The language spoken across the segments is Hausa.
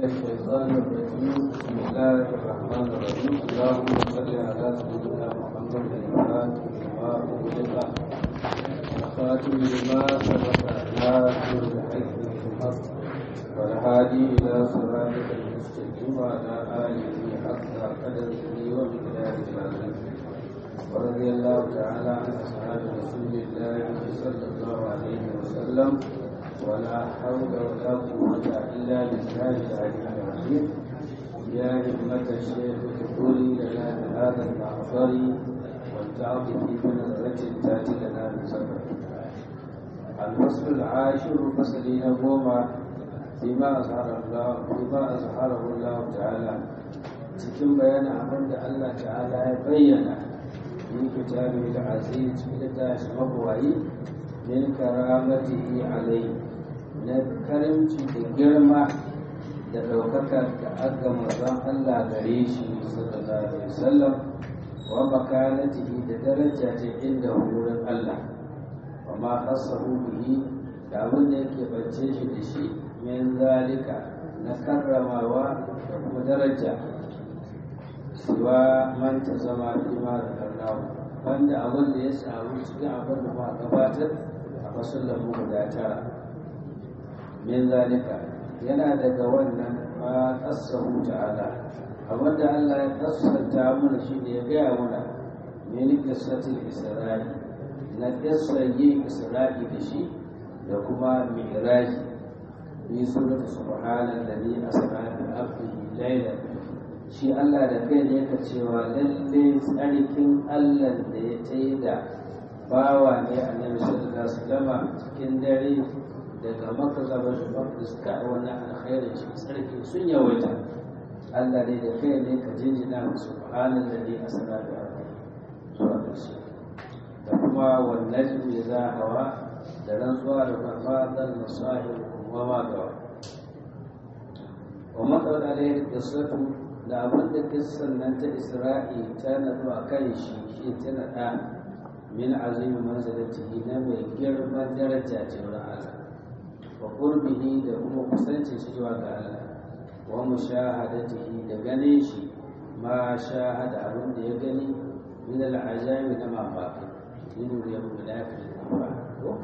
الشيطان الرجيم بسم الله الرحمن الرحيم اللهم صل على سيدنا محمد الفاتح لما أغلق الخاتم لما سبق ناصر الحق بالحق والهادي إلى صراطك المستقيم وعلى آله حق قدره ومقداره العظيم ورضي الله تعالى عن أصحاب رسول الله صلى الله عليه وسلم ولا حول ولا قوة إلا بالله العلي العظيم يا همة الشيخ ادخلي لنا بهذا المعصر والتعطي في بنظرة تأتي لنا بسفر الفصل العاشر فصلين قوما فيما أظهر الله فيما أظهره الله تعالى cikin bayanin abin da Allah ta'ala ya bayyana min kitabihi al-aziz cikin tashi mabuwayi min karamatihi alayhi na karimci da girma da ɗaukaka da aka mazan Allah gare shi sallallahu alaihi wasallam wa makanatihi da daraja ce inda wurin Allah wa ma khassahu bihi da abin da yake bance shi da shi min zalika na karramawa da kuma daraja siwa man ta zama bima da karnawa wanda abin da ya samu cikin abin da ba gabatar a fasalin mu guda tara min zalika yana daga wannan ma qassahu ta'ala abinda Allah ya kassanta mana shi ne ya gaya mana min qissatil isra'i na qissar yin isra'i da shi da kuma mi'raji bi surati subhanallazi asra bi abdihi laylan shi Allah da kai ne ka cewa lalle tsarkin Allah da ya tayi da bawa ne annabi sallallahu alaihi wasallam cikin dare daga maka zaba da maqdis ka wani alkhairin shi sarki sun yawaita Allah ne da kai ne ka jinjina mu subhanan da ne asara da zuwa ƙarshe da kuma wannan najmi za hawa da rantsuwa da mafadan masahib kuma ma gawa wa matsawar alayhi qissatu da abin da kissan nan ta isra'i ta nadu a kan shi shi ta nada min azimi manzalatihi na mai girman daraja ce wurin Allah wa qurbihi da kuma kusancin shi zuwa ga Allah wa mushahadatihi da ganin shi ma shahada abin da ya gani min al'ajabi na mamaki min ya mulaki da ko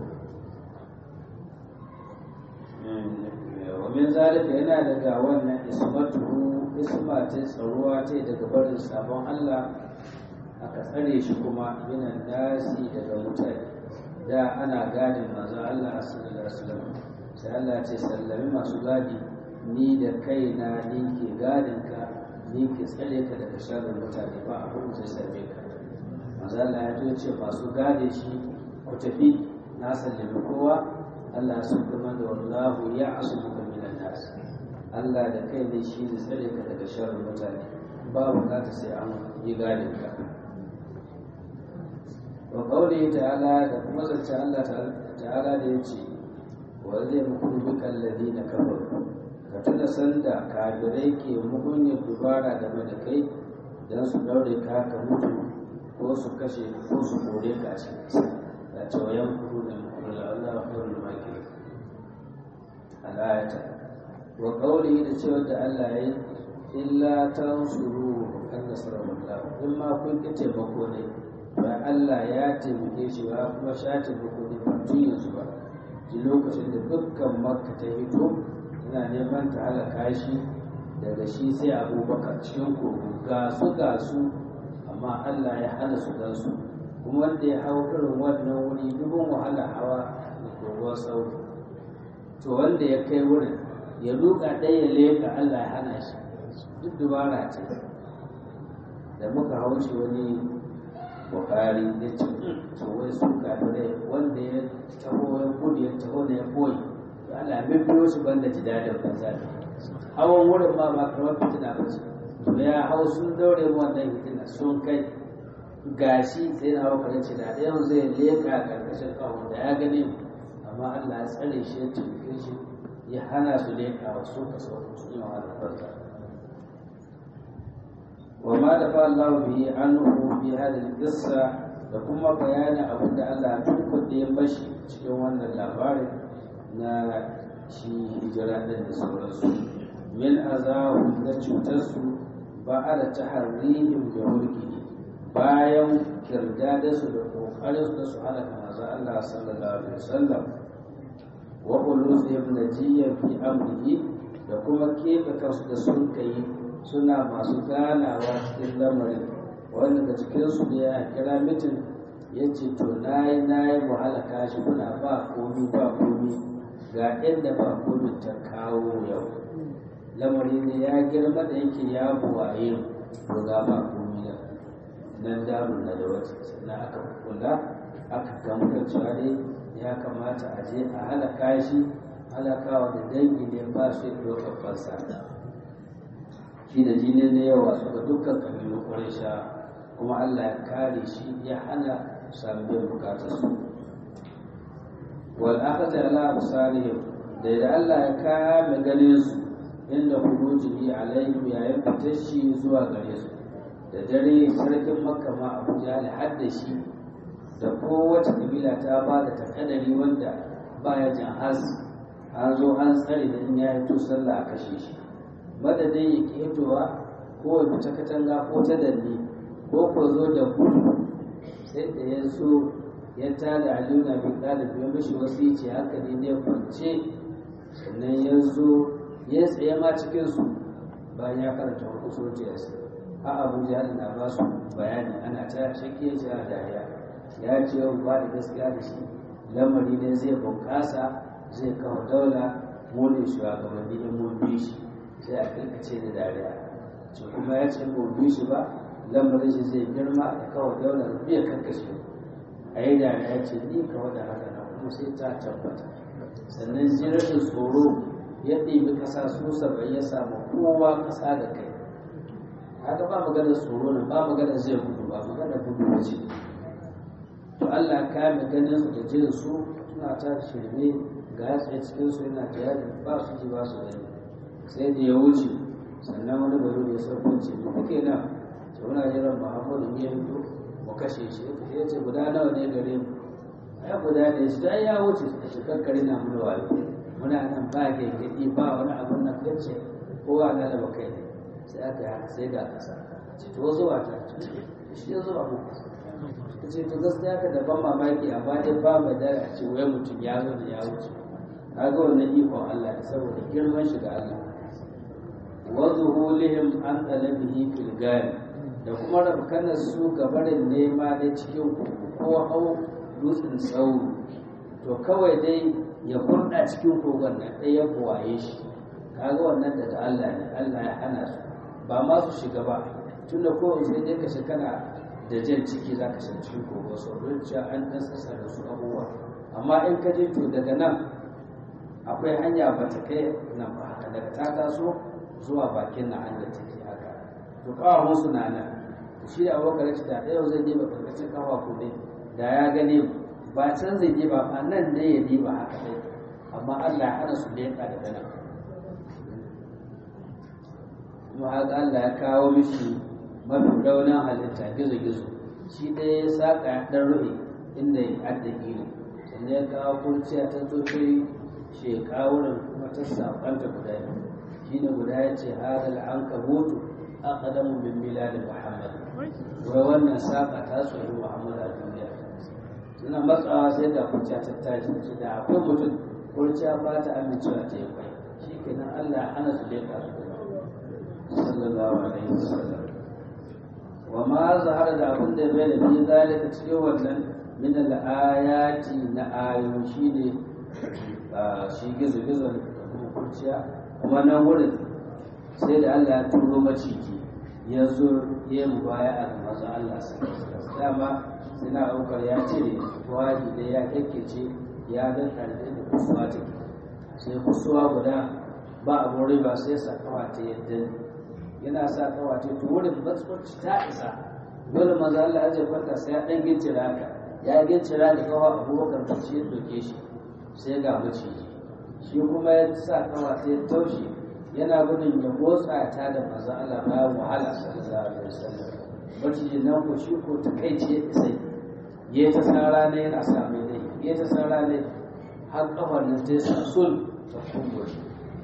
wa min zalika yana daga wannan ismatuhu isma ta tsaruwa ta daga barin sabon Allah aka tsare shi kuma minan nasi daga mutane da ana gadin manzo Allah sallallahu alaihi wasallam sai Allah ce sallami masu gadi ni da kaina ni ke gadin ka ni ke tsare ka daga sharrin mutane ba abin zai same ka manzo Allah ya ce masu gade shi ku tafi na sallami kowa Allah ya sun kuma da wallahu ya asumuka minan nas Allah da kai ne shi zai tsare ka daga sharrin mutane ba bukata sai an yi gadin ka wa qawli ta'ala da kuma zance Allah ta'ala da yace wa zai mukun dukan ladina kafaru ka tuna sanda kafirai ke mugunyar dubara game da kai dan su daure ka ka mutu ko su kashe ko su kore ka a cikin da tawayan kudu da mukun Allah khairul makir al-ayata wa qawli da cewa da Allah yayi illa tansuru kan nasarallahu in ma kun ki taimako ne ba Allah ya taimake shi ba kuma sha taimako ne ba tun yanzu ba ji lokacin da dukkan makka ta hito tana neman ta halaka shi daga shi sai abubakar cikin kogo ga su ga su amma Allah ya hana su gan su kuma wanda ya hau irin wannan wuri dubin wahala hawa da kogon sauri to wanda ya kai wurin ya duka ɗaya ya leka Allah ya hana shi duk dubara ce da muka hauce wani bukari ya ce to wai su kafirai wanda ya taho ya gudu ya taho da ya koyi to Allah ya biyo shi banda ji dadin banza hawan wurin ma ba kamar fitina ba ce to ya hau sun daure mu wannan fitina sun kai gashi sai na hau ce da ɗayan zai leƙa ƙarƙashin ƙahon da ya gani amma Allah ya tsare shi ya taimake shi ya hana su leƙa wa su ka sauran su yi wa albarka وما دفع الله به عنه في هذه القصة da kuma bayanin abin da Allah tun da ya bashi cikin wannan labarin na shi hijira ɗin da sauransu min azahum da cutarsu ba a da taharrihim da mulki bayan kirdadarsu da kokarin da su halaka manzo Allah sallallahu alaihi wasallam wa ulusihim najiyyan fi amrihi da kuma keɓe kansu da sun kai suna masu ganawa cikin lamarin wanda da cikinsu ne ya kira mitin ya ce to na yi na yi wahala kashi kuna ba komi ba komi ga inda ba komi ta kawo yau lamari ne ya girma da yake ya buwaye to ga ba komi da nan damun na da wata sannan aka kula aka gamu cewa dai ya kamata a je a halaka shi halakawa da dangi ne ba su yi ɗaukar fansa shi da jini ne yawa suka dukkan kabilu ƙwarisha kuma Allah ya kare shi ya hana sabbin bukatarsu wal akhadha ala absarihim da da Allah ya kame ganin su inda hurujihi alaihim yayin fitar shi zuwa gare su da dare sarkin makka ma abu jahal hadda shi da kowace kabila ta ba da takadari wanda baya jan has an zo an tsare da in ya hito sallah a kashe shi madadin ya ketowa ko ya fita katanga ko ta danne ko ko zo da gudu sai da ya so ya tada aliyu na bin ɗalib ya mashi wasu ce hankali ne kwance sannan ya zo ya tsaye ma cikinsu bayan ya karanta wani kusurci ya sai a abu jihar na ba su bayani ana ta shakiyar jihar dariya ya ce yau ba da gaskiya da shi lamari ne zai bunƙasa zai kawo daula mu ne shugabanni in mun bi shi sai a kirkace da dariya ce kuma ya ce mun bi shi ba lamarin shi zai girma da kawo daula biya karkashe a yi dariya ya ce ni kawo da haka na kuma sai ta tabbata sannan jirgin tsoro ya ɗibi ƙasa su saba'in ya samu kowa ƙasa da kai haka ba maganar tsoro nan ba maganar zai gudu ba maganar gudu ce to Allah ka mai ganin su da jin su suna ta shirme ga hatsaye cikin su yana tayar ba su ji ba su gani sai da ya wuce sannan wani bari da sauko ce mu kuke nan to muna jiran Muhammadu ne ya fito mu kashe shi ya ce guda nawa ne gare mu ai guda ne shi dai ya wuce shi kankare na mu wayo muna nan ba ke gidi ba wani abun nan kace kowa na da bakai ne sai aka yi sai ga kasa ce to zuwa ta shi ya zuwa mu ta ce to gaskiya ka da ban mamaki a bayan ba mai dare a ce wai mutum ya zo da ya wuce kaga wannan ikon Allah ne saboda girman shi ga Allah wa zuhulihim an talabihi fil gari da kuma rabkanar su gabarin nema ne cikin ko hau dutsen tsawo to kawai dai ya kurɗa cikin kogon nan ɗaya ya buwaye shi kaga wannan daga Allah ne Allah ya hana su ba ma su shiga ba tunda ko sai dai ka shi kana da jan ciki za ka shiga cikin kogo sau don cewa an ɗan sassa da su abubuwa amma in ka je to daga nan akwai hanya ba ta kai nan ba haka daga ta taso zuwa bakin na hanyar take haka to kawo musu na nan shi da abokan rashi da ɗaya zai je ba ƙarƙashin kafa ko ne da ya gane ba can zai je ba ba nan ne ya je ba haka dai amma Allah ya hana su da yanka daga nan kuma haka Allah ya kawo mishi mafi raunin halitta gizo-gizo shi ɗaya ya saƙa ya ɗan rufe inda ya adda gini sannan ya kawo kurciya ta zofe sheƙa wurin kuma ta saƙanta guda biyu shi ne guda ya ce hadal an kabutu a ƙadamu min miladin muhammad wai wannan saƙa ta tsohi muhammad a duniya suna matsawa sai da kurciya ta tashi ce da akwai mutum kurciya ba ta amincewa ta yi kwai shi kenan allah hana su leƙa su sallallahu alaihi wasallam wa ma zahara da abin da bai da fi zalika cikin wannan min al-ayati na ayoyi shine shi gizo-gizo da kuma kurciya kuma nan wurin sai da Allah ya turo maciji ya zo ya mu baya a mazu Allah dama suna aukar ya cire tuwaji da ya kyakkyace ya dan karfe da kusuwa ta sai kusuwa guda ba abun riba sai sa kawa ta yadda yana sa kawa ta to wurin batsuwarci ta isa dole maza Allah ya kwanta sai ya dan gincira haka ya gincira da kawa abubakar da shi ya doke shi sai ga maciji shi kuma ya sa kawa ta taushe yana gudun ya motsa ta da maza Allah bayan wahala sallallahu alaihi wasallam maciji nan ko shi ko ta kai ce sai ya ta sara ne yana sa mai dai ya ta sara ne har kafar nan ta sa sul ta kumbure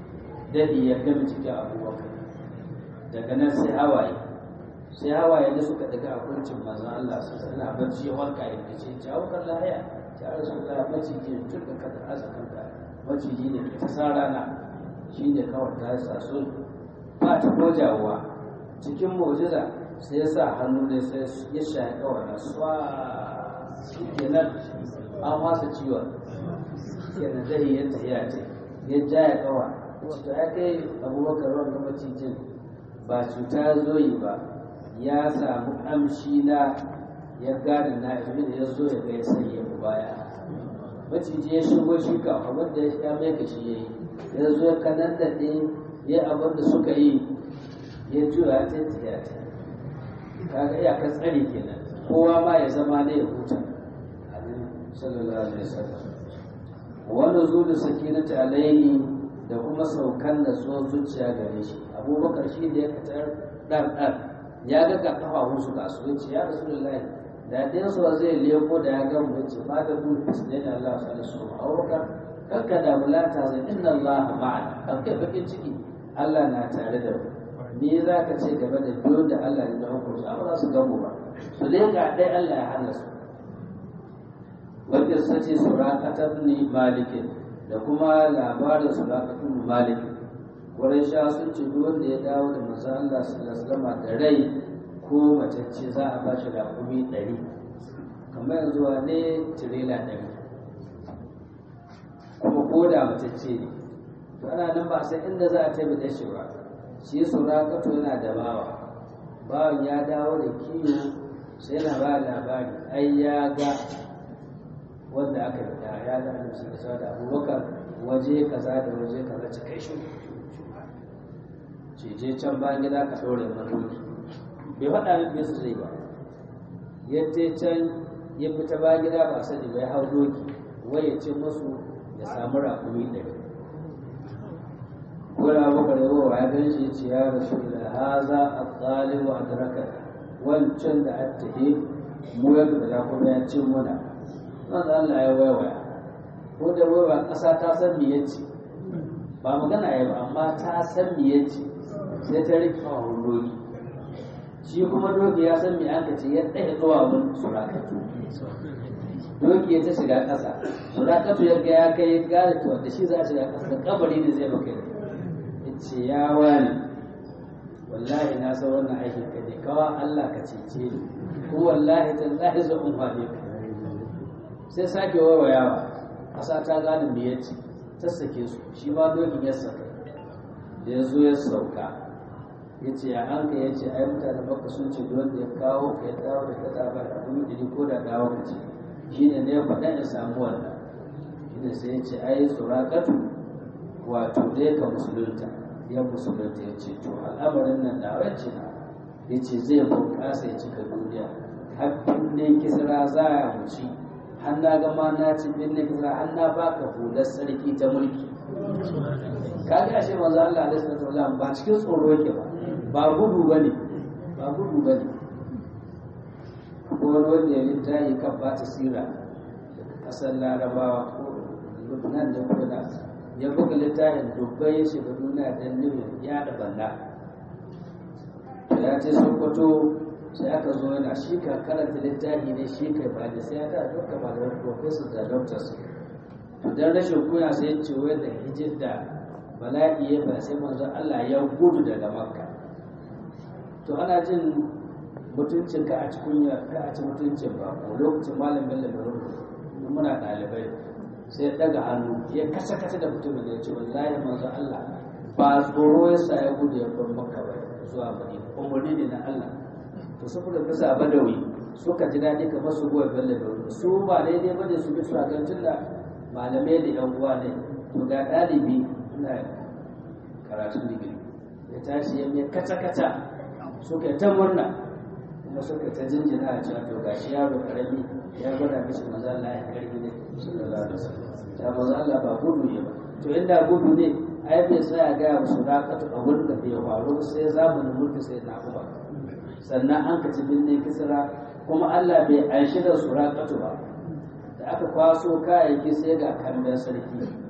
dadi ya gami cikin abubakar daga nan sai hawaye sai hawaye da suka daga a kuncin manzon Allah su suna bacci ya warka ya ce ce abubakar lahiya ta rasu da maciji ne tun da ka da asa kanka maciji ne ta sa rana shi ne kawai ta sa sun ba ta kojawa cikin mu'jiza sai ya sa hannu ne sai ya shaye kawai na swa shi kenan an wasa ciwon kenan zai yi yadda ya ce ya jaya kawa to ya kai abubakar wanda macijin ba cuta zo yi ba ya samu amshi na ya gane na ibn ya zo ya ga ya sanya mu baya maciji ya shigo shi ka abin da ya mai ka shi yayi ya zo ya kanan da ɗin ya abin da suka yi ya juya ta ya ta kaga iyakar tsari kenan kowa ma ya zama ne ya huta sallallahu alaihi wasallam wani zulu sakinata alaihi da kuma saukan da tsohon zuciya gare shi abubakar shi da ya katar ɗan ɗan ya ga ga kafafun su ga su yace ya rasulullahi da ɗayan su zai leko da ya ga mu yace ma da bul fisne da Allah sallallahu alaihi wasallam abubakar kakka da mulata zai inna Allah ma'ana kakka bakin ciki Allah na tare da mu ni za ka ce gaba da biyo da Allah ne da hukunci amma za su gamu ba su dai ga ɗaya Allah ya hana su wanda sace suraqatar ni malikin da kuma labarin suraqatar malikin wurin sha sun ce duk wanda ya dawo da manzo Allah sallallahu alaihi da rai ko macece za a ba shi raƙumi ɗari kamar yanzu ne tirela ɗari kuma ko da macece ne to ana nan ba sai inda za a taimaka shi ba shi suraqatu yana da bawa bawan ya dawo da kiwo sai na ba labari ai ya ga wanda aka yi da ya da annabi sallallahu da abubakar waje kaza da waje kaza ci kai shi ce je can bayan gida ka ɗore madoki bai faɗa min bai su zai ba yadda can ya fita bayan gida ba sani bai hau doki wai ya ce musu ya samu rakumi ɗari wani abubakar yawa ya gan shi ce ya rasu da haza a tsalibu a daraka wancan da attahe mu ya da kuma ya cin muna manzo Allah ya waiwaya ko da waiwa ƙasa ta san me yace ba magana ya ba amma ta san me yace sai ta rike wa doki shi kuma doki ya san me aka ce ya ɗaya zuwa mun surakatu doki ya ta shiga ƙasa surakatu ya ga ya kai gane to da shi za a shiga ƙasa da kabari ne zai baka ce ya wani wallahi na san wannan aikin ka ne kawa Allah ka cece ni ko wallahi tallahi zan umfane ka sai sake wawayawa ƙasa ta gane me yace ta sake su shi ma dokin ya saka da ya zo ya sauka ya ce ya an ka ya ce ai mutane baka sun ce don da ya kawo ka ya dawo da ka tsaba da kuma ɗari ko da dawo ka ce shi ne ne ya faɗa ya samu wannan shi ne sai ya ce ai tsorakatu wato dai ka musulunta ya musulunta ya ce to al'amarin nan da wacce na ya ce zai bunƙasa ya cika duniya habbin ne kisra za a wuce har na gama na ci bin ne kisra har na baka hular sarki ta mulki ka ga shi manzo Allah alaihi wasallam ba cikin tsoro yake ba ba gudu bane ba gudu bane ko wani wanda ya littafi kan ba ta sira daga kasar larabawa ko lubnan da kuna ya buga littafin dubbai ya shiga duniya don nufin ya da balla ya ce sokoto sai aka zo yana shi ka karanta littafi ne shi kai ba da sai ya ta duka ba da professor da doctors to dan rashin kuya sai ya ce wai da hijir da bala'i ya ba sai manzon Allah ya gudu daga makka to ana jin mutuncin ka a cikin ka a ci mutuncin ba ko lokacin malam bello da rubutu muna ɗalibai sai daga hannu ya kasa kasa da mutumin da ya ce wallahi manzo Allah ba tsoro ya sa ya gudu ya bar maka ba zuwa madina umarni ne na Allah to saboda bisa badawi suka ji daɗi kamar su goyi bello da wuri su ba daidai ba ne su bi shagancin da malamai da yan uwa ne to ga ɗalibi ina karatun digiri ya tashi ya mai kata kata suka ta murna kuma suka ta jinjina a cewa to gashi yaro karami ya gwada mishi manzo Allah ya karbi ne sallallahu alaihi wasallam ta manzo Allah ba gudu ne ba to inda gudu ne ai bai tsaya ga musu rakatu a wurin da bai faru sai zamanin mulki sai na kuma sannan an ka ci binne kisra kuma Allah bai aishi da su rakatu ba da aka kwaso kayayyaki sai ga kamben sarki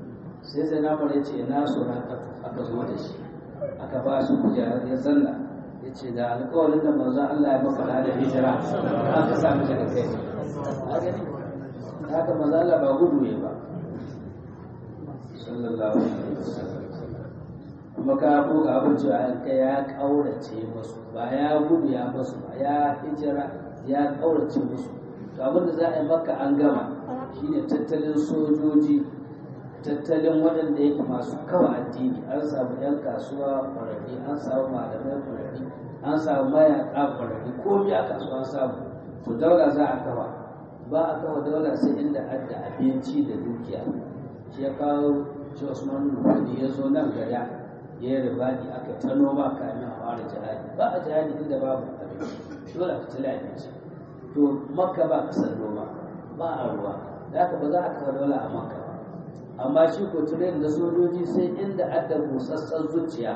sai sai na ya ce na so na aka zo da shi aka ba su kujerar ya zanna ya ce da alkawarin da manzo Allah ya maka da hijira aka sami daga kai a gani haka manzo Allah ba gudu ne ba sallallahu alaihi wasallam kuma ka ko ga abin cewa an kai ya kaurace musu ba ya gudu ya musu ba ya hijira ya kaurace musu to abin da za a yi maka an gama shine tattalin sojoji tattalin waɗanda yake masu kawa addini an samu 'yan kasuwa ƙwararri an samu malamai ƙwararri an samu mayaƙa ƙwararri komi a kasuwa an samu to daula za a kawa ba a kawa daula sai inda adda abinci da dukiya shi ya kawo shi usman rufani ya zo nan gada ya yi ribani aka ta noma kamin a fara jihadi ba a jihadi inda babu abinci dole a fitila abinci to makka ba kasar noma ba a ruwa da haka ba za a kawo daula a makka ba amma shi ko turen da sojoji sai inda adda busassan zuciya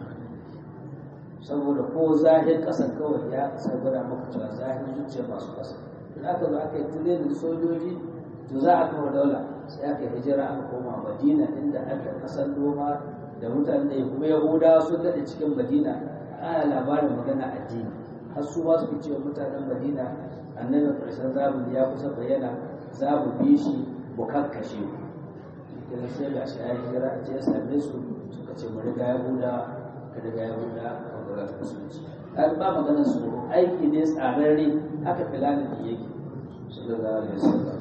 saboda ko zahir ƙasa kawai ya sai gwada maka cewa zahir zuciya masu ƙasa in aka zo aka yi turen da sojoji to za a kawo daula sai aka yi hijira aka koma madina inda adda ƙasar noma da mutane da kuma yahudawa sun daɗe cikin madina ana labarin magana addini har su ma suke cewa mutanen madina annabin ƙarshen zamani ya kusa bayyana za mu bi shi mu kakkashe ku da sai ga shi ya hijira a ya same su suka ce mu riga ya buda ka riga ya buda ka ga ta musulunci dan ba magana su aiki ne tsararre haka filani da yake sallallahu alaihi wasallam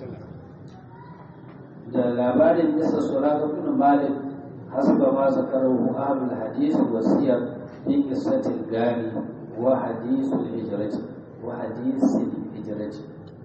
da labarin isa suraka bin malik hasba ma zakarahu ahlul hadith wa siyar fi qissatil gani wa hadithul hijrati wa hadithil hijrati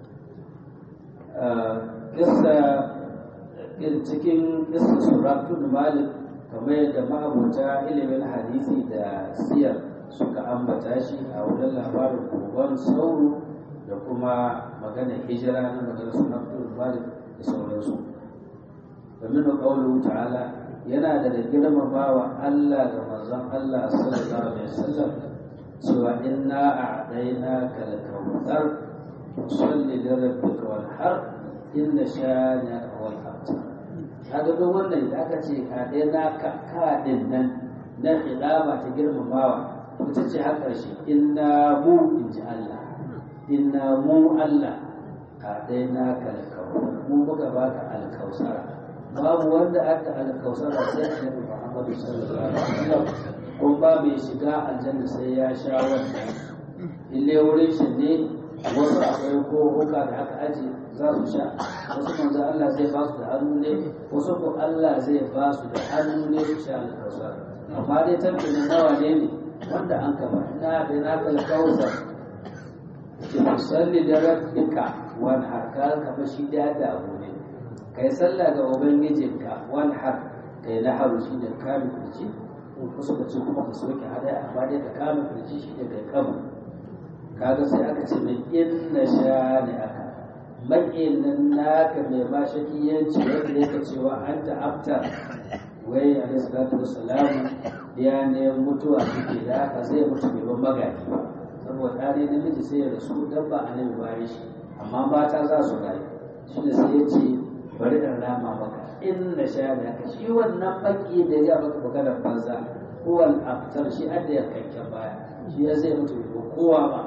kissa cikin kisa suratun malik kamar yadda ma'abuta ilimin hadisi da siyar suka ambata shi a wurin labarin kogon sauro da kuma magana hijira na magana suratun malik da sauransu domin da ƙaunar ta'ala yana da da girmamawa Allah ga manzon Allah sallallahu alaihi wasallam cewa inna a'daina kal kautsar salli li rabbika wanhar inna shani'aka wal abtar kaga duk wannan da aka ce ka dai na ka kadin nan na hidama ta girmamawa ita ce har karshe inna mu in ji Allah inna mu Allah ka dai na ka mu muka baka alkausara babu wanda aka alkausara sai annabi Muhammad sallallahu alaihi wasallam kun ba mai shiga aljanna sai ya sha wannan ille wurin shi ne wasu akwai ko huka da aka aje za su sha wasu manzo Allah zai ba su da hannu ne wasu ko Allah zai ba su da hannu ne su sha alkawsar amma dai tantanin nawa ne ne wanda an kaba ina da na kal kawsar ki musalli da rabbika wan harka kama shi da da abu ne kai sallah ga ubangijinka wan har kai na haru shi da kame kurci wasu ka ce kuma ka soke hadaya amma dai ka kame kurci shi da kai kama kaga sai aka ce mai inna sha ne aka maƙin nan naka mai ba shakiyanci wanda yake cewa an ta'abtar wai a salatu wassalamu ya ne mutuwa suke da haka zai mutu bai ban magani ba saboda ɗane namiji sai ya rasu dan ba annabi bayan shi amma mata za su rayu shi ne sai ya ce bari in rama maka inna sha ne aka shi wannan baki da ya maka maganar banza kowal aftar shi adda ya kankan baya shi ya zai mutu bai kowa ba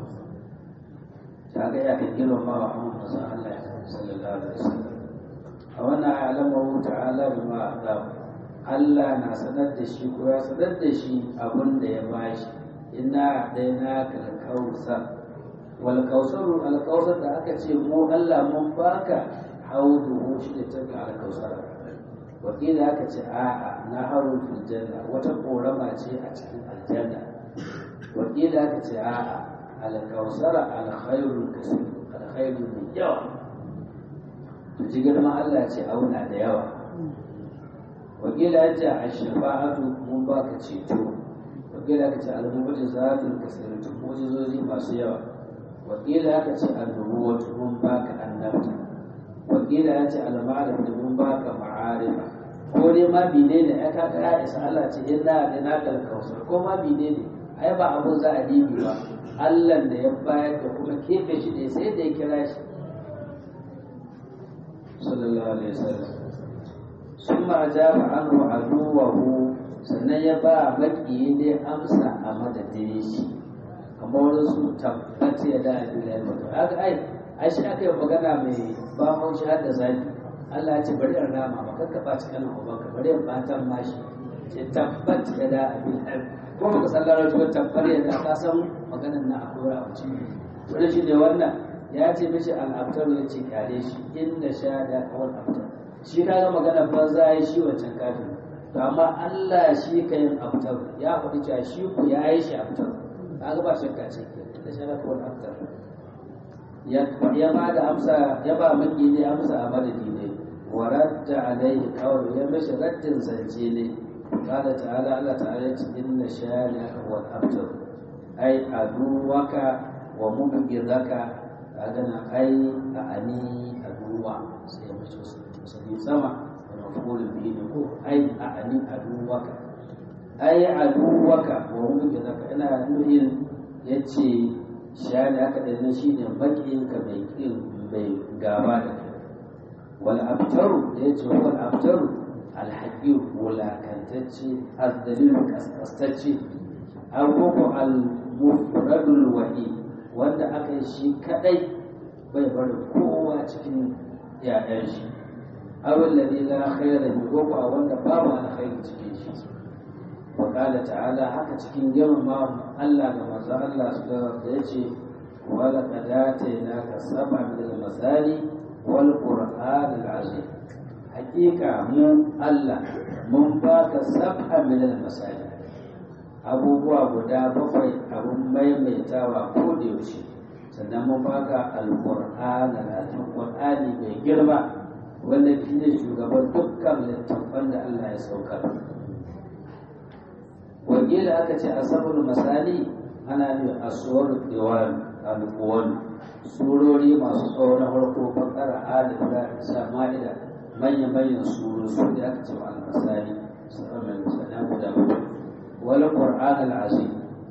kaga ya kan girmama wa amma manzon Allah sallallahu alaihi wasallam a wannan alamahu ta'ala bima aqam Allah na sanar da shi ko ya sanar da shi abin da ya bashi inna daina kal kausar wal kausar al kausar da aka ce mu Allah mun baka haudu shi da tabi al kausar wakila aka ce a'a na haru fil janna wata korama ce a cikin aljanna wakila aka ce a'a alkausara alkhairul kasir alkhairul mai yawa to ji girma Allah ce auna da yawa wakila ya ce a shafa'atu mun baka ceto wakila ka ce almu'jizatul kasiratu mu'jizozi masu yawa wakila ya ce annubuwatu mun baka annabta wakila ya ce alma'arif mun baka ma'arifa ko dai ma bine ne ya kaka ya isa Allah ce inna da na kalkausar ko ma bine ne ai ba abu za a dibi ba Allah da ya bayar da kuma kefe shi ne sai da ya kira shi sallallahu alaihi wasallam sun ma ajaba anhu aduwahu sannan ya ba maƙiyi ne amsa a madadin shi kamar wani su tabbata ya da abin da ya mutu haka ai ai shi aka yi magana mai ba haushi har da zafi Allah ya ce bari in rama ba kakka ɓaci kanin ubanka bari in ɓatan mashi ce tabbat ya da abin da ko baka san larabci ba tabbar ya da ka san maganar na akwai a wuce wani shi ne wannan ya ce mishi al'abtar ya ce kyale shi inda sha da kawai abtar shi ka ga magana banza ya shi wancan kafin to amma Allah shi ka yin abtar ya faɗi cewa shi ku ya yi shi abtar ka ga ba shakka ce ke da sha da kawai abtar ya ba da amsa ya ba maki ne amsa a madadi ne wa radda alaihi kawai ya mashi raddin zance ne قال تعالى الله تعالى إن شانئك هو الأبتر أي عدوك ومبغضك أدنى أي أعني عدوة سيمشي سما ومفعول به نقول أي أعني عدوك أي عدوك ومبغضك أنا نهين yace shani aka ɗan shi ne baƙinka mai ƙin mai gaba da kai wal abtaru da yace wal abtaru alhaƙi wulakantacce azdalilu kaskastacce agogo al-mufradul wahi wanda aka yi shi kadai bai bari kowa cikin yayan shi abin da la khaira bi gogo a wanda babu alkhairi cikin shi wa qala ta'ala haka cikin girmama Allah da manzo Allah su da yace wa laqad atayna sab'a min al-masali wal qur'an al-azim hakika mu Allah mun baka sab'a min al-masali abubuwa guda bakwai abun maimaitawa ko da yaushe sannan mun baka al-qur'an al-azim qur'ani mai girma wanda shi ne shugaban dukkan littattafan da Allah ya saukar wakila aka ce asabul masali ana ne asuwar diwan al-quwan surori masu tsawo na farko bakara alif da sama'ida manya-manyan suru su da aka ce al-masali sa'amai musana guda uku wal qur'an al-azim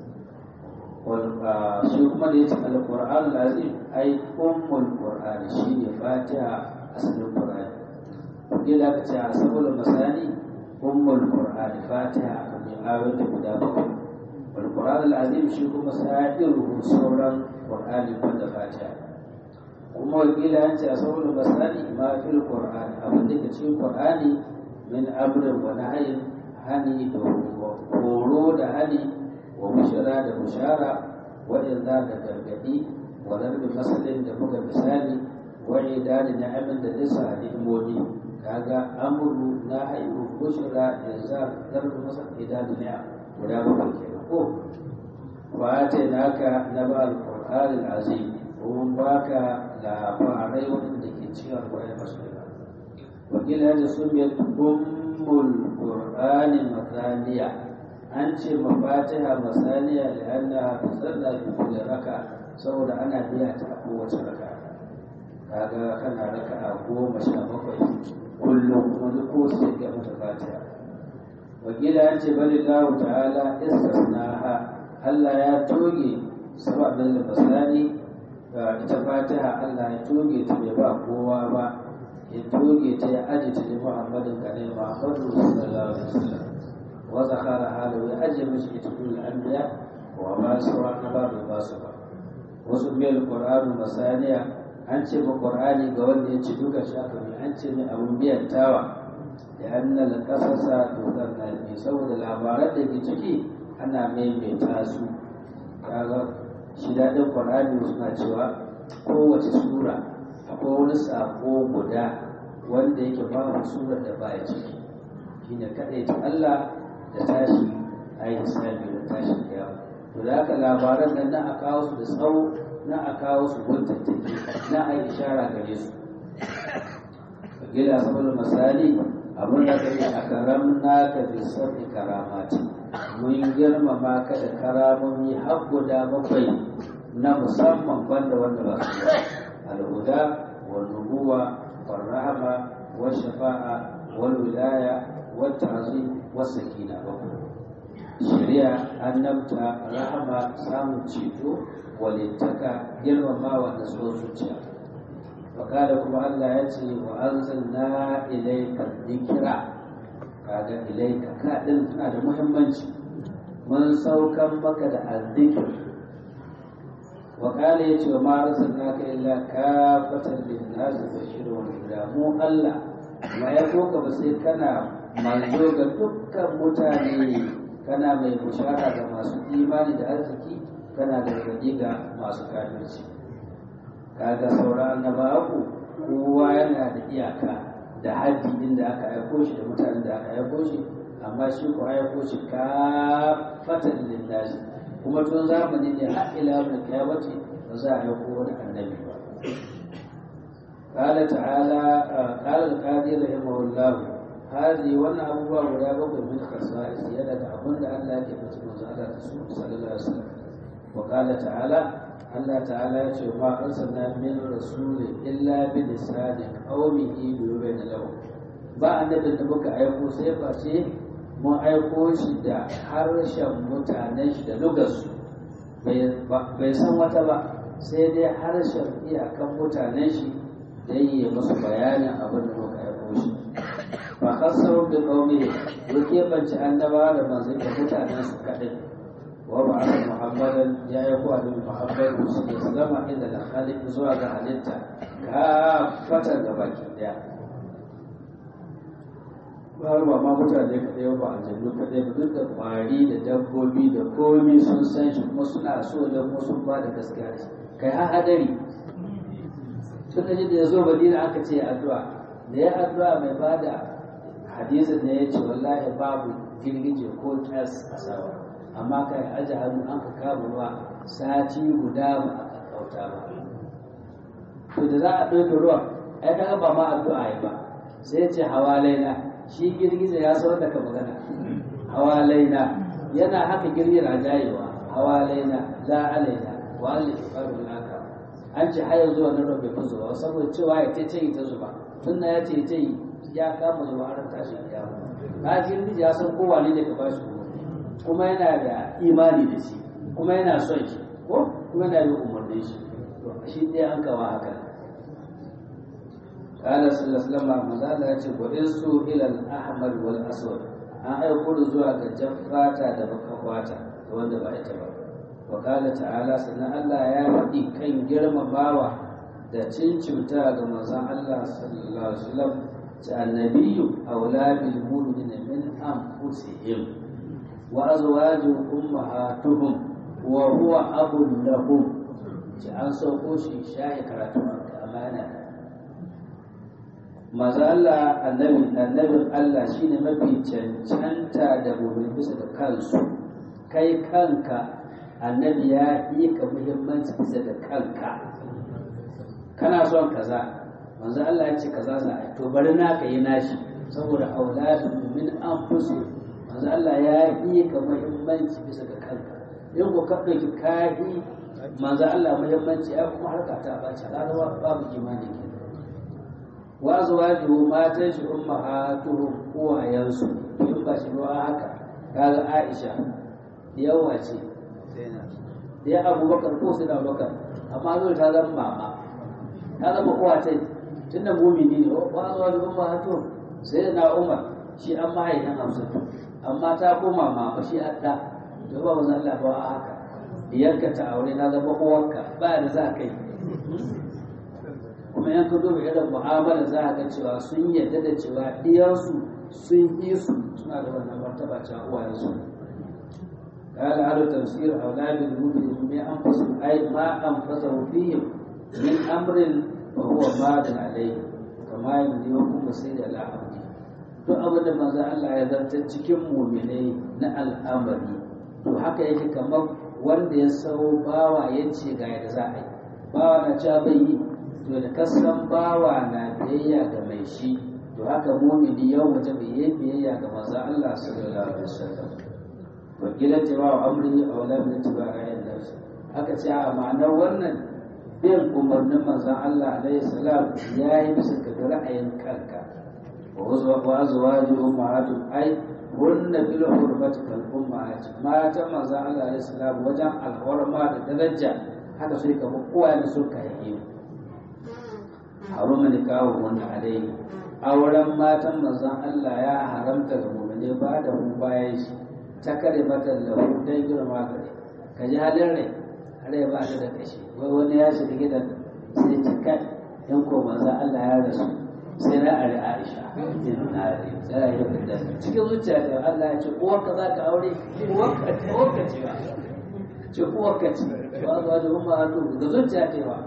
wal shi kuma da yace al-qur'an al-azim ai ummul qur'an shine fatiha asalin qur'ani wakila aka ce asabul masali ummul qur'an fatiha aka mai ayoyi guda bakwai wal qur'an al-azim shi kuma sa'iruhu sauran qur'ani banda fatiha kuma wakila an ce a saboda basani ma fil qur'ani abin da ke cikin qur'ani min amrin wa nahyin hani da horo da hani wa bushara da bushara wa inza da gargadi wa darbi masalin da buga misali wa idani na'amin da lissa ni'imomi kaga amru nahyu bushara inza darbi masal idani ni'am guda bakwai kenan ko wa naka naba al-qur'an al-azim mun baka labarai waɗanda ke cikin alƙur'ani masu yawa wakila da sun biyar ummul qur'ani masaniya an ce mafatiha masaniya da anna tusalla fi kulli raka saboda ana biya ta a kowace raka kaga kana raka a goma sha bakwai kullum kuma duk ko sai ga mata fatiha wakila an ce bali lahu ta'ala istisnaha Allah ya toge sababin masani ita fatiha Allah ya toge ta bai ba kowa ba ya toge ta ya aji ta da Muhammadin kane Muhammadu sallallahu alaihi wasallam wa zakara halu ya aje mishi ita kullu anbiya wa ma sawa na ba bai ba su ba wasu biyar qur'anu masaniya an ce ba qur'ani ga wanda ya ci duka shi aka bi an ce ne abun biyan tawa da annal qasasa dukkan nabi saboda labaran da ke ciki ana maimaita su kaga shi daɗin ƙwararri suna cewa kowace sura akwai wani saƙo guda wanda yake babu surar da baya ciki shi ne kaɗai ta Allah da tashi a yi hisabi da tashi kiyama to da haka labaran nan na a kawo su da tsawo na a kawo su guntattaki na a yi ishara gare su gida saboda misali abin da kai a karam naka bi sabbi karamati mun girmama ka da karamomi har guda bakwai na musamman banda wanda ba su ba alhuda wal nubuwa wal rahama wal shafa'a wal wilaya wal ta'zim was sakina bakwai shari'a annabta rahama samun ceto walittaka girmamawa da tsohon zuciya fakada kuma Allah ya ce wa anzalna ilayka dhikra kaga ilayka ka din tana da muhimmanci mun saukan maka da azzikr wa qala yace wa ma arsalnaka illa kafatan lin-nas bashiran wa nadhira mu Allah ma ya koka ba sai kana manzo ga dukkan mutane kana mai bushara ga masu imani da arziki kana da gargaɗi ga masu kafirci kaga sauran annabawa kowa yana da iyaka da haddi inda aka aiko shi da mutanen da aka aiko shi amma shi ko aiko shi kafatan lillahi kuma tun zamani ne har ila mun kiyamati ba za a aiko wani annabi ba قال تعالى قال القاضي رحمه الله هذه وانا ابوها غدا بقى من خصائص يدا da abin da Allah yake fice manzo Allah da su sallallahu alaihi wasallam wa qala ta'ala Allah ta'ala ya ce ma arsalna min rasuli illa bi lisani qaumihi yubayna lahu ba annabi da muka aiko sai ba ce mun aiko shi da harshen mutanen shi da lugarsu bai san wata ba sai dai harshen iyakan mutanen shi dan yi musu bayanin abin da muka aiko shi fa khassahu bi qaumihi yake banci annaba da manzon da mutanen su kadai wa ba'atha muhammadan ya yi ko annabi muhammad sallallahu alaihi wasallam inda da khaliq zuwa ga halitta ka fatan da baki daya ba ba ma mutane kadai ba aljannu kadai ba duk da kwari da dabbobi da komi sun san shi kuma suna so da kuma sun ba da gaskiya kai har hadari tun da ya zo madina aka ce addu'a da ya addu'a mai bada hadisin ne ya ce wallahi babu girgije ko kyas a sama amma kai aji hannu an ka kama ruwa sati guda ba a kauta ba to da za a ɗauke ruwan ai kaga ba ma addu'a yi ba sai ce hawalaina shi girgize ya san da ka magana hawalaina yana haka girgira jayewa hawalaina la alaina wa alli faru naka an ce har yanzu wannan ruwan bai fi zuba saboda cewa ya ce ce ta zuba tun ya ce ce ya kama zuwa har tashi kiyama na girgije ya san kowa ne da ka ba shi kuma yana da imani da shi kuma yana son shi ko kuma yana yin umarnin shi shi ɗaya an kawa haka قال صلى الله عليه وسلم مزال ya ce su ila al-ahmar wal aswad an aiko da zuwa ga jaffata da baka wata wanda ba ita ba wa qala ta'ala sannan Allah ya faɗi kan girmamawa da cincimta ga manzon Allah sallallahu alaihi wasallam ta annabiyyu aula bil mu'minina min anfusihim wa azwajuhum ummahatuhum wa huwa abun lahum ci an sauko shi shayi karatu amana maza Allah annabi annabin Allah shine mafi cancanta da mu'min bisa da kansu kai kanka annabi ya yi ka muhimmanci bisa da kanka kana son kaza manzo Allah ya ce kaza za a to bari na ka yi nashi saboda auladu min anfusi manzo Allah ya yi ka muhimmanci bisa da kanka in ko ka dauki kahi manzo Allah muhimmanci ai kuma harka ta bace kaga babu imani ke wa azwajuhu matan shi ummahatuhum uwayansu in ba shi ba haka kaga Aisha yawa ce ya Abubakar ko sai da Abubakar amma zai ta zama mama ta zama uwa ta tunda mumini ne wa azwajuhu ummahatuhum sai na Umar shi an mahaifin Hamsa amma ta koma mama shi hadda to ba manzo Allah ba haka diyarka ta aure na zama uwarka ba da za ka yi kuma yan ka duba irin mu'amala za a ga cewa sun yarda da cewa diyarsu sun yi su suna da wannan martaba cewa uwayensu قال على تفسير أولاد المؤمن من أنفسهم أي ما أنفسه فيهم من أمر وهو ماد عليه كما يمليكم مسير على عبده duk abin da manzo Allah ya zarta cikin muminai na al'amari to haka yake kamar wanda ya sau bawa ya ce ga yadda za a yi bawa na cewa bai yi to da kasan bawa na biyayya ga mai shi to haka mumini yau waje bai yi biyayya ga manzo Allah sallallahu alaihi wasallam wa kila tibawa amri aw lam yatiba ayyan nafsi haka ce a ma'anar wannan bin umarnin manzon Allah alaihi salam yayi bisa ga ra'ayin kanka wa azwaju ummahatum ai hunna bil hurmati kal ummahat mata manzon Allah alaihi salam wajen alhorma da daraja haka sai kamar kowa da suka yi haruma nikahu wanda alai auren matan manzon Allah ya haramta ga mu'mine ba da mu bayan shi ta kare mata lahu dan girma gare ka ji halin rai rai ba ta da kashi wai wani ya shiga gidan sai ta kai in ko manzon Allah ya rasu sai na ari Aisha inna lillahi wa inna cikin zuciya da Allah ya ce uwarka za ka aure uwarka uwarka ce ba ce uwarka ce ba za da umma a da zuciya ce ba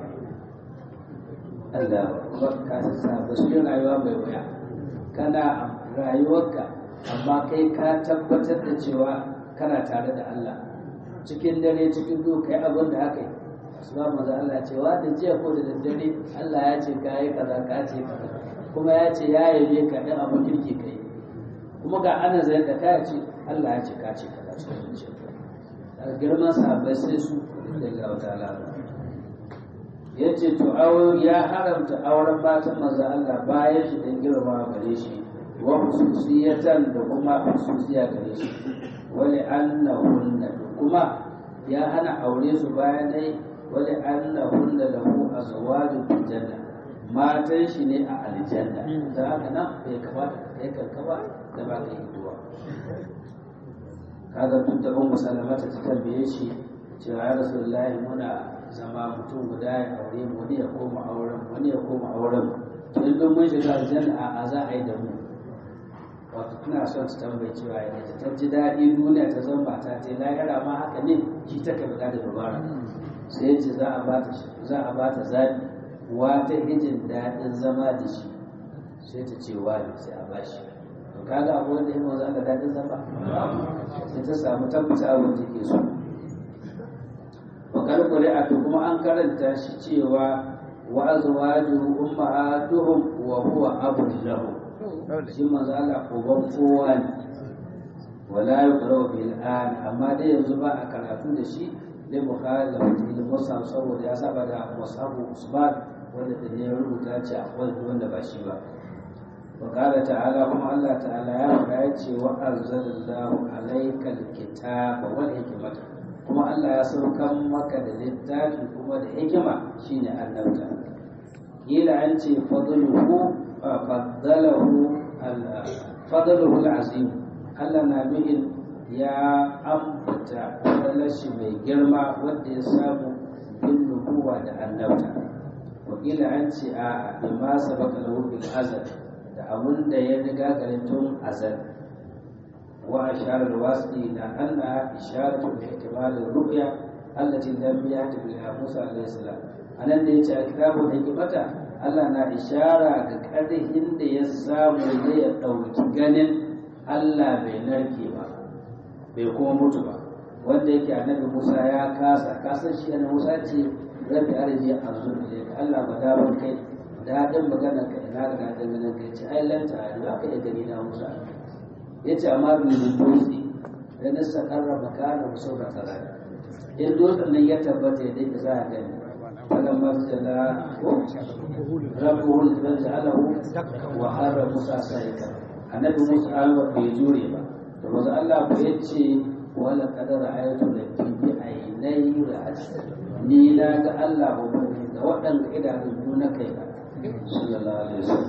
Allah ba ka sa ba su rayuwa bai wuya kana rayuwarka amma kai ka tabbatar da cewa kana tare da Allah cikin dare cikin duhu kai abin da haka yi asuba maza Allah cewa da jiya ko da daddare Allah ya ce ka yi kaza ka ce kaza kuma ya ce ya yabe ka ɗan abin kirki kai kuma ga ana zai da ka ce Allah ya ce ka ce kaza cikin zuciya daga girman sahabbai sai su da ga wata alama ya ce to ya haramta auren matan maza Allah bayan shi dan girma gare shi wa hususiyatan da kuma hususiya gare shi wani annahunna kuma ya hana aure su bayan dai wani annahunna lahu azwajun fil janna matan shi ne a aljanna da haka nan bai kamata kai kankaba da ba ka yi duwa kaga duk da ummu salamata ta tambaye shi cewa ya rasulullahi muna zama mutum guda ya aure mu wani ya koma auren wani ya koma auren to in don mun shiga aljanna a za a yi da mu wato tana son su tambayi cewa ya ta ta ji daɗi duniya ta zama mata ta lahira ma haka ne shi ta ka da dubara sai ce za a bata za a bata zabi wata hijin daɗin zama da shi sai ta ce wani sai a bashi to kaga abu wanda ya maza da daɗin zama sai ta samu tabbata abin da ke so wakar ƙuri'a to kuma an karanta shi cewa wa azwajuhu ummahatuhum wa huwa abun lahum shi manzo Allah uban kowa ne wala yuqra bil an amma dai yanzu ba a karatu da shi da bukhari da muslim musab saboda ya saba da musabu usman wanda da ne rubuta ce akwai wanda ba shi ba wa qala ta'ala kuma Allah ta'ala ya faɗa ya ce wa anzalallahu alayka alkitaba wal hikmata kuma Allah ya saukan maka da littafi kuma da hikima shine annabta kila an ce fadluhu faddalahu fadluhu al-azim Allah na nuhin ya ambata falashi mai girma wanda ya samu bin nubuwa da annabta wakila an ce a bima sabaka lahu bil azal da abun da ya riga garin tun azal wa ashara al-wasi la anna isharatu li ihtimal ar-ru'ya allati lam yati biha Musa alayhi salam anan da yace al-kitabu da hikmata Allah na ishara ga ƙarfin da ya samu zai ya ɗauki ganin Allah bai narke ba bai kuma mutu ba wanda yake annabi Musa ya kasa kasan shi annabi Musa ce rabbi arji azur ne ka Allah ba da ban kai daɗin magana ka ina ga daɗin ganin kai ce ai lanta ai za ka iya gani na Musa yace amma bi dutse da na sakarra makana musu ba tsara in dutsen nan ya tabbata ya dai za a gani فلما ابتلى ربه فجعله وخر موسى سائقا annabi musa alwa bai jure ba da wasu allah ku ya ce wala kadar ayatu da bibi a yanayi ra'aci ni na ga allah ba bane da waɗanda idanun na kai ba sallallahu alaihi wasallam